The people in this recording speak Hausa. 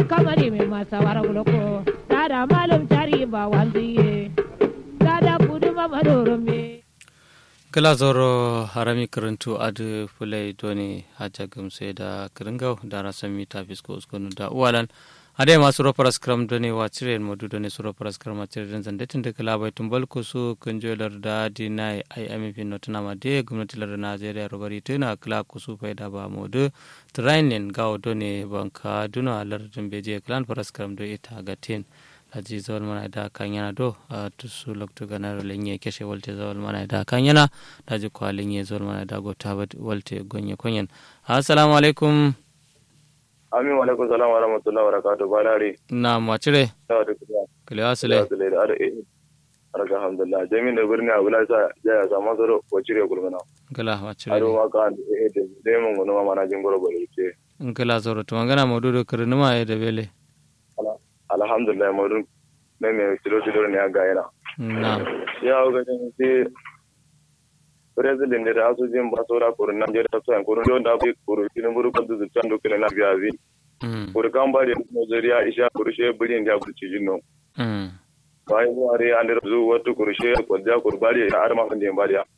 kamari mai masa warguloko dada malum tari ba wanziye dada kudu mamadoro me kala zoro harami karantu adu fulai doni haja gamse da kiringau da rasan mita fisko uskonu da uwalan ade masu ropar skram doni wa cire modu doni su ropar skram a cire den zande tun da kala bai tumbal ko su kunjolar da dinai ai amifi notuna ma de gwamnati lar najeriya robari tuna kala ko su faida ba modu trainin gawo doni banka duna lar beje klan par skram do ita gatin aji zawal mana da kan yana do a tusu lokto ganar lenye keshe walte zawal mana da kan yana da ji kwa lenye zawal mana da go ta walte gonye konyen assalamu alaikum amin wa alaikum salam wa rahmatullahi wa barakatuh balari na macire da da kuma kale asale da da da eh arka alhamdulillah jami'in da birni abu la sa ya ya samu zaro ko cire gulmana gala macire aro ma ka eh da da mun gono ma mana jin goro bale ce in kala zoro to magana modudo kirnuma ya da bele alhamdulillah mu mai mai tilo tilo ne ga yana na ya ga ni sai president da asu jin ba sora ko nan je da tsan ko don da bi ko kin buru ko du tsan do kina biya bi mm ko kan ba da Nigeria isha ko she birin da ku ci jinno mm bai mu are an da zu wato ko she ko da ko bari da arma kan da bari